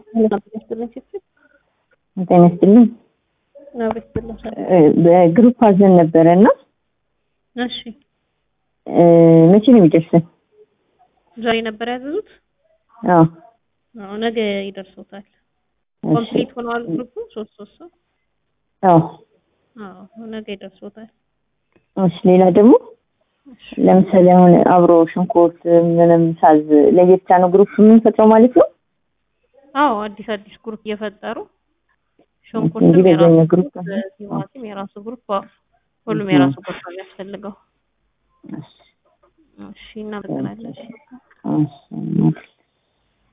ጤና ይስጥልኝ። በግሩፕ አዘን ነበረ እና እሺ መቼ ነው የሚደርሰን? ዛሬ ነበር ያዘዙት? አዎ አዎ ነገ ይደርሶታል። እሺ። ኮምፕሊት ሆነዋል ግሩፑ ሶስት ሶስት ሰው? አዎ አዎ ነገ ይደርሶታል። እሺ። ሌላ ደግሞ ለምሳሌ አሁን አብሮ ሽንኩርት ምንም ሳዝ ለየብቻ ነው ግሩፕ የምንፈጥረው ማለት ነው? አዎ አዲስ አዲስ ግሩፕ እየፈጠሩ እንጂ ሽንኩርትም በዛኛው የራሱ ግሩፕ ግሩፕ፣ ቲማቲም የራሱ ግሩፕ፣ አዎ ሁሉም የራሱ ግሩፕ ነው የሚያስፈልገው። እሺ። እሺ እናመሰግናለን። እሺ።